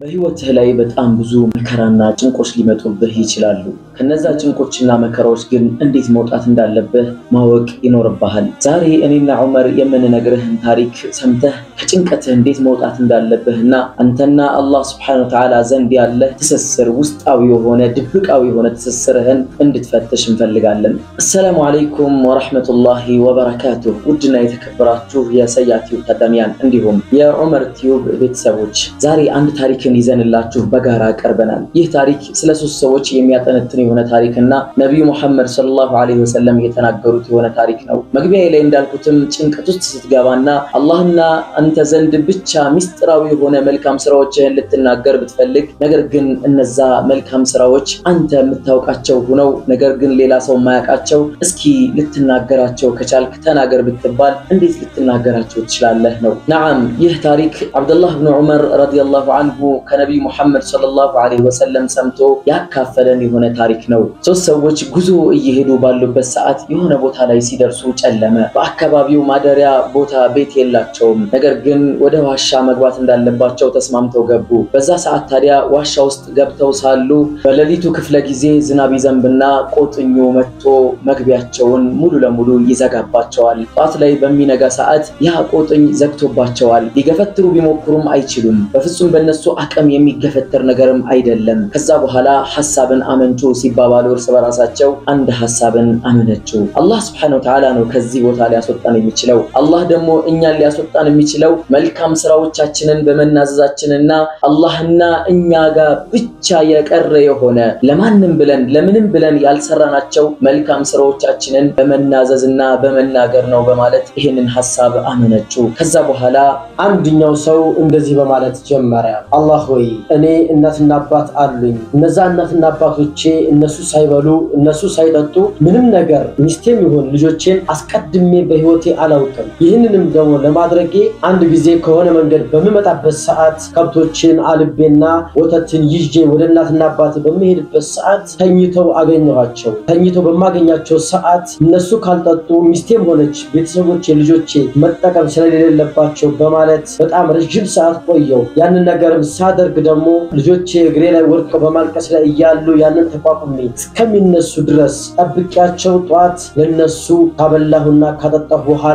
በህይወትህ ላይ በጣም ብዙ መከራና ጭንቆች ሊመጡብህ ይችላሉ። ከነዛ ጭንቆችና መከራዎች ግን እንዴት መውጣት እንዳለብህ ማወቅ ይኖርብሃል። ዛሬ እኔና ዑመር የምንነግርህን ታሪክ ሰምተህ ከጭንቀትህ እንዴት መውጣት እንዳለብህና አንተና አላህ ስብሐነሁ ወተዓላ ዘንድ ያለ ትስስር ውስጣዊ የሆነ ድብቃዊ የሆነ ትስስርህን እንድትፈትሽ እንፈልጋለን። አሰላሙ አለይኩም ወረሕመቱላሂ ወበረካቱህ። ውድና የተከበራችሁ የሰያ ቲዩብ ታዳሚያን እንዲሁም የዑመር ቲዩብ ቤተሰቦች ዛሬ አንድ ታሪክን ይዘንላችሁ በጋራ ቀርበናል። ይህ ታሪክ ስለ ሶስት ሰዎች የሚያጠነጥን የሆነ ታሪክና ነቢዩ ሙሐመድ ሰለላሁ ዐለይሂ ወሰለም የተናገሩት የሆነ ታሪክ ነው። መግቢያ ላይ እንዳልኩትም ጭንቀት ውስጥ ስትገባና አላህና አንተ ዘንድ ብቻ ሚስጥራዊ የሆነ መልካም ስራዎችህን ልትናገር ብትፈልግ፣ ነገር ግን እነዛ መልካም ስራዎች አንተ የምታውቃቸው ሆነው ነገር ግን ሌላ ሰው የማያውቃቸው እስኪ ልትናገራቸው ከቻልክ ተናገር ብትባል እንዴት ልትናገራቸው ትችላለህ? ነው። ነዓም ይህ ታሪክ አብደላህ ብን ዑመር ረዲየላሁ አንሁ ከነቢዩ ሙሐመድ ሰለላሁ ዐለይሂ ወሰለም ሰምቶ ያካፈለን የሆነ ታሪክ ነው። ሶስት ሰዎች ጉዞ እየሄዱ ባሉበት ሰዓት የሆነ ቦታ ላይ ሲደርሱ ጨለመ። በአካባቢው ማደሪያ ቦታ ቤት የላቸውም። ነገር ግን ወደ ዋሻ መግባት እንዳለባቸው ተስማምተው ገቡ። በዛ ሰዓት ታዲያ ዋሻ ውስጥ ገብተው ሳሉ በሌሊቱ ክፍለ ጊዜ ዝናብ ይዘንብና ቆጥኞ መጥቶ መግቢያቸውን ሙሉ ለሙሉ ይዘጋባቸዋል። ጠዋት ላይ በሚነጋ ሰዓት ያ ቆጥኝ ዘግቶባቸዋል። ሊገፈትሩ ቢሞክሩም አይችሉም። በፍጹም በእነሱ አቅም የሚገፈተር ነገርም አይደለም። ከዛ በኋላ ሐሳብን አመንጩ ሲባባሉ እርስ በራሳቸው አንድ ሐሳብን አመነጩ። አላህ ስብሐነሁ ወተዓላ ነው ከዚህ ቦታ ሊያስወጣን የሚችለው። አላህ ደግሞ እኛን ሊያስወጣን የሚችለው መልካም ስራዎቻችንን በመናዘዛችንና አላህና እኛ ጋር ብቻ የቀረ የሆነ ለማንም ብለን ለምንም ብለን ያልሰራናቸው መልካም ስራዎቻችንን በመናዘዝና በመናገር ነው በማለት ይህንን ሐሳብ አመነጩ። ከዛ በኋላ አንድኛው ሰው እንደዚህ በማለት ጀመረ። አላህ ሆይ እኔ እናትና አባት አሉኝ። እነዛ እናትና አባቶቼ እነሱ ሳይበሉ እነሱ ሳይጠጡ ምንም ነገር ሚስቴም ይሁን ልጆቼን አስቀድሜ በህይወቴ አላውቅም። ይህንንም ደግሞ ለማድረጌ አንድ ጊዜ ከሆነ መንገድ በምመጣበት ሰዓት ከብቶችን አልቤና ወተትን ይዤ ወደ እናትና አባቴ በምሄድበት ሰዓት ተኝተው አገኘኋቸው። ተኝተው በማገኛቸው ሰዓት እነሱ ካልጠጡ ሚስቴም ሆነች ቤተሰቦቼ ልጆቼ መጠቀም ስለሌለባቸው በማለት በጣም ረዥም ሰዓት ቆየው። ያንን ነገርም ሳደርግ ደግሞ ልጆቼ እግሬ ላይ ወድቀው በማልቀስ ላይ እያሉ ያንን ተቋቁሜ እስከሚነሱ ድረስ ጠብቂያቸው ጠዋት ለነሱ ካበላሁና ካጠጣሁ በኋላ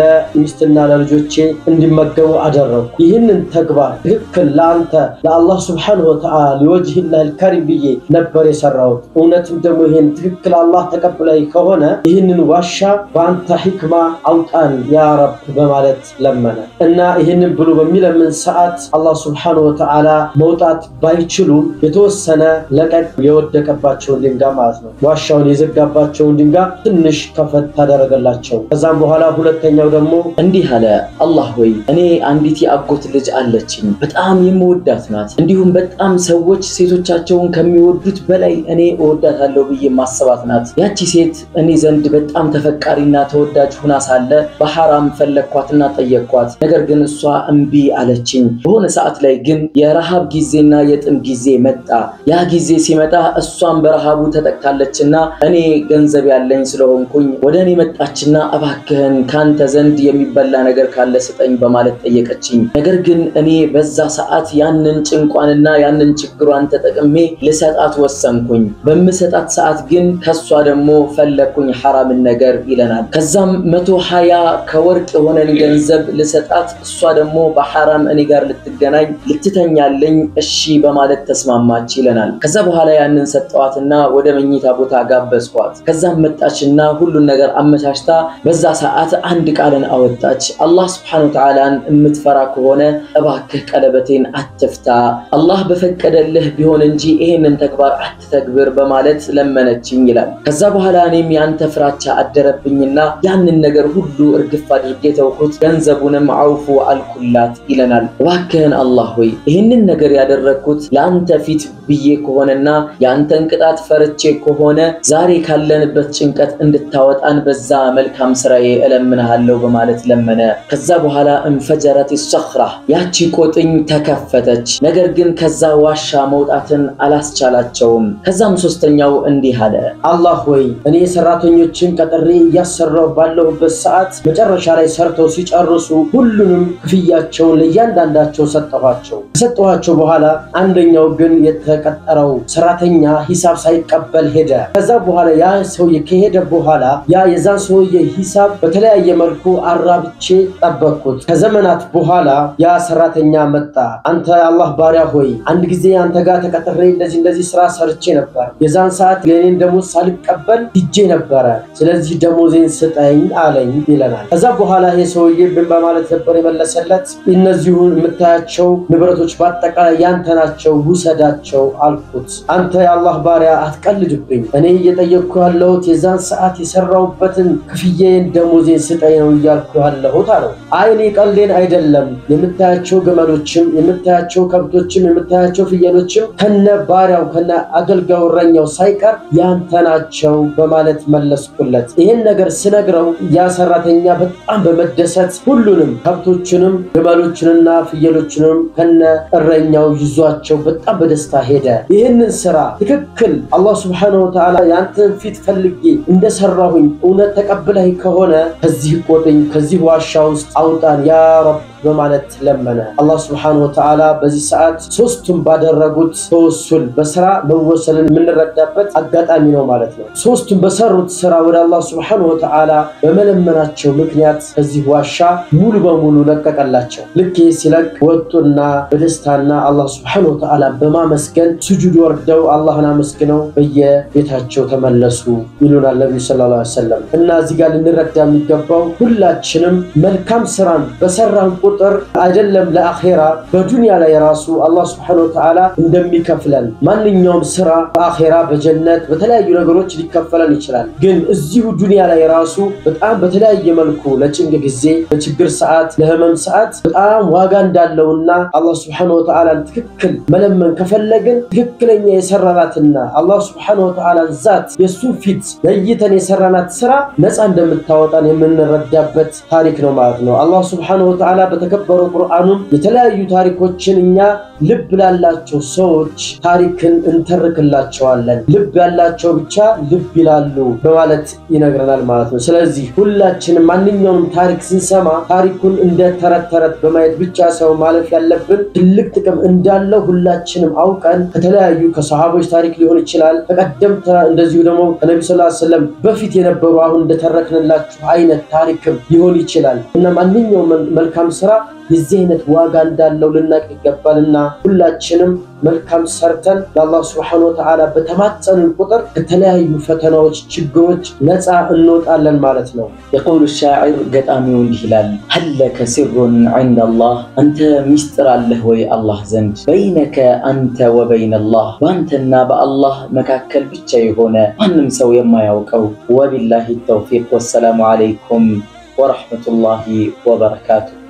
ለሚስትና ለልጆቼ እንዲመገቡ አደረጉ። ይህንን ተግባር ትክክል ለአንተ ለአላህ ስብሐነሁ ወተዓላ ሊወጅህላህ ልከሪም ብዬ ነበር የሰራሁት። እውነትም ደግሞ ይህን ትክክል አላህ ተቀብላይ ከሆነ ይህንን ዋሻ በአንተ ሒክማ አውጣን ያ ረብ በማለት ለመነ እና ይህንን ብሎ በሚለምን ሰዓት አላህ ስብሐነሁ ወተዓላ መውጣት ባይችሉም የተወሰነ ለቀቅ የወደቀባቸውን ድንጋይ ማለት ነው ዋሻውን የዘጋባቸውን ድንጋይ ትንሽ ከፈት ታደረገላቸው። ከዛም በኋላ ሁለተኛው ደግሞ እንዲህ አለ፣ አላህ ሆይ እኔ አንዲት የአጎት ልጅ አለችኝ፣ በጣም የምወዳት ናት። እንዲሁም በጣም ሰዎች ሴቶቻቸውን ከሚወዱት በላይ እኔ እወዳታለሁ ብዬ ማሰባት ናት። ያቺ ሴት እኔ ዘንድ በጣም ተፈቃሪና ተወዳጅ ሁና ሳለ በሐራም ፈለግኳትና ጠየቅኳት። ነገር ግን እሷ እምቢ አለችኝ። በሆነ ሰዓት ላይ ግን የረሃብ ጊዜና የጥም ጊዜ መጣ። ያ ጊዜ ሲመጣ እሷም በረሃቡ ተጠቅታለችና እኔ ገንዘብ ያለኝ ስለሆንኩኝ ወደ እኔ መጣችና እባክህን ካንተ ዘንድ የሚበላ ነገር ካለ ስጠኝ በማለት ጠየቀችኝ። ነገር ግን እኔ በዛ ሰዓት ያንን ጭንቋንና ያንን ችግሯን ተጠቅሜ ልሰጣት ወሰንኩኝ። በምሰጣት ሰዓት ግን ከሷ ደግሞ ፈለግኩኝ ሐራምን ነገር ይለናል። ከዛም መቶ ሀያ ከወርቅ የሆነን ገንዘብ ልሰጣት እሷ ደግሞ በሐራም እኔ ጋር ልትገናኝ ልትተኛለኝ እሺ በማለት ተስማማች ይለናል። ከዛ በኋላ ያንን ሰጠዋትና ወደ መኝታ ቦታ ጋበዝኳት። ከዛም መጣችና ሁሉን ነገር አመቻችታ በዛ ሰዓት አንድ ቃልን አወጣች። አላህ ስብሐነሁ ወተዓላን የምትፈራ ከሆነ እባክህ ቀለበቴን አትፍታ፣ አላህ በፈቀደልህ ቢሆን እንጂ ይሄንን ተግባር አትተግብር በማለት ለመነችኝ ይላል። ከዛ በኋላ እኔም ያንተ ፍራቻ አደረብኝና ያንን ነገር ሁሉ እርግፍ አድርጌ ተውኩት፣ ገንዘቡንም አውፉ አልኩላት ይለናል። እባክህን አላህ ሆይ ይህንን ነገር ያደረግኩት ለአንተ ፊት ብዬ ከሆነና የአንተን ቅጣት ፈርቼ ከሆነ ዛሬ ካለንበት ጭንቀት እንድታወጣን በዛ መልካም ስራዬ እለምንሃለሁ በማለት ለመነ። ከዛ በኋላ እንፈጀረት ሰኽራ ያቺ ቆጥኝ ተከፈተች። ነገር ግን ከዛ ዋሻ መውጣትን አላስቻላቸውም። ከዛም ሶስተኛው እንዲህ አለ፣ አላህ ሆይ እኔ ሰራተኞችን ቀጥሬ እያሰራሁ ባለሁበት ሰዓት መጨረሻ ላይ ሰርተው ሲጨርሱ ሁሉንም ክፍያቸውን ለእያንዳንዳቸው ሰጠኋቸው። ከሰጠኋቸው በኋላ አንደኛው ግን የተቀጠረው ሰራተኛ ሂሳብ ሳይቀበል ሄደ። ከዛ በኋላ ያ ሰውዬ ከሄደ በኋላ ያ የዛን ሰውዬ ሂሳብ በተለያየ መልኩ አራብቼ ጠበቅኩት። ከዘመናት በኋላ ያ ሰራተኛ መጣ። አንተ አላህ ባሪያ ሆይ አንድ ጊዜ አንተ ጋር ተቀጥሬ እንደዚህ እንደዚህ ስራ ሰርቼ ነበር። የዛን ሰዓት የኔን ደሞዝ ሳልቀበል ሂጄ ነበረ። ስለዚህ ደሞዜን ስጠኝ አለኝ ይለናል። ከዛ በኋላ ይሄ ሰውዬ ምን በማለት ነበር የመለሰለት? እነዚሁ የምታያቸው ንብረቶች በአጠቃላይ ያንተ ናቸው፣ ውሰዳቸው አልኩት። አንተ የአላህ ባሪያ አትቀልድብኝ። እኔ እየጠየቅኩ ያለሁት የዛን ሰዓት የሰራሁበትን ክፍያዬን ደሞዜን ስጠኝ ነው እያልኩ ያለሁት አለው። አይ እኔ ቀልዴን አይደለም። የምታያቸው ግመሎችም፣ የምታያቸው ከብቶችም፣ የምታያቸው ፍየሎችም ከነ ባሪያው ከነ አገልጋዩ እረኛው ሳይቀር ያንተ ናቸው በማለት መለስኩለት። ይህን ነገር ስነግረው ያ ሰራተኛ በጣም በመደሰት ሁሉንም ከብቶችንም ግመሎችንና ፍየሎችንም ከነ እረኛው ይዟቸው በጣም በደስታ ሄደ። ይህንን ስራ ትክክል አላህ ስብሐነሁ ወተዓላ ያንተን ፊት ፈልጌ እንደሰራሁኝ እውነት ተቀብለህ ከሆነ ከዚህ ቆጥኝ፣ ከዚህ ዋሻ ውስጥ አውጣን ያ ረብ በማለት ለመነ። አላህ ስብሐነሁ ወተዓላ በዚህ ሰዓት ሶስቱም ባደረጉት ተወሱል በስራ መወሰልን የምንረዳበት አጋጣሚ ነው ማለት ነው። ሶስቱም በሰሩት ስራ ወደ አላህ ስብሐነሁ ወተዓላ በመለመናቸው ምክንያት ከዚህ ዋሻ ሙሉ በሙሉ ለቀቀላቸው። ልክ ይህ ሲለቅ ወጡና በደስታና አላህ ስብሐነሁ ወተዓላ በማመስገን ስጁድ ወርደው አላህን አመስግነው በየቤታቸው ተመለሱ ይሉናል ነቢዩ ሰለላሁ ዐለይሂ ወሰለም። እና እዚህ ጋር ልንረዳ የሚገባው ሁላችንም መልካም ስራን በሰራን ቁጥር አይደለም ለአኼራ በዱንያ ላይ ራሱ አላህ ስብሐነሁ ወተዓላ እንደሚከፍለን ማንኛውም ስራ በአኼራ በጀነት በተለያዩ ነገሮች ሊከፈለን ይችላል። ግን እዚሁ ዱንያ ላይ ራሱ በጣም በተለያየ መልኩ ለጭንቅ ጊዜ፣ ለችግር ሰዓት፣ ለህመም ሰዓት በጣም ዋጋ እንዳለውና አላህ ስብሐነሁ ወተዓላን ትክክል መለመን ከፈለግን ትክክለኛ የሰራናትና አላህ ስብሐነሁ ወተዓላን ዛት የእሱን ፊት ለይተን የሰራናት ስራ ነፃ እንደምታወጣን የምንረዳበት ታሪክ ነው ማለት ነው። አላህ ስብሐነሁ ወተዓላ በተከበረው ቁርአኑም የተለያዩ ታሪኮችን እኛ ልብ ላላቸው ሰዎች ታሪክን እንተርክላቸዋለን። ልብ ያላቸው ብቻ ልብ ይላሉ በማለት ይነግረናል ማለት ነው። ስለዚህ ሁላችንም ማንኛውንም ታሪክ ስንሰማ ታሪኩን እንደ ተረት ተረት በማየት ብቻ ሰው ማለፍ ያለብን ትልቅ ጥቅም እንዳለው ሁላችንም አውቀን ከተለያዩ ከሰሃቦች ታሪክ ሊሆን ይችላል ከቀደምት እንደዚሁ ደግሞ ከነቢ ስ ሰለም በፊት የነበሩ አሁን እንደተረክንላችሁ አይነት ታሪክም ሊሆን ይችላል እና ማንኛውም መልካም ስራ የዚህ አይነት ዋጋ እንዳለው ልናቅ ይገባልና ሁላችንም መልካም ሰርተን ለአላህ ስብሐነሁ ወተዓላ በተማጸንን ቁጥር ከተለያዩ ፈተናዎች፣ ችግሮች ነፃ እንወጣለን ማለት ነው። የቀውሉ ሻዒር ገጣሚው እንዲህ ይላል፣ ሀለከ ሲሩን ዐንደ አላህ፣ አንተ ሚስጥር አለህ ወይ አላህ ዘንድ? በይነከ አንተ ወበይነ አላህ፣ በአንተና በአላህ መካከል ብቻ የሆነ ማንም ሰው የማያውቀው። ወቢላሂ ተውፊቅ። ወሰላሙ ዐለይኩም ወረሕመቱላሂ ወበረካቱ።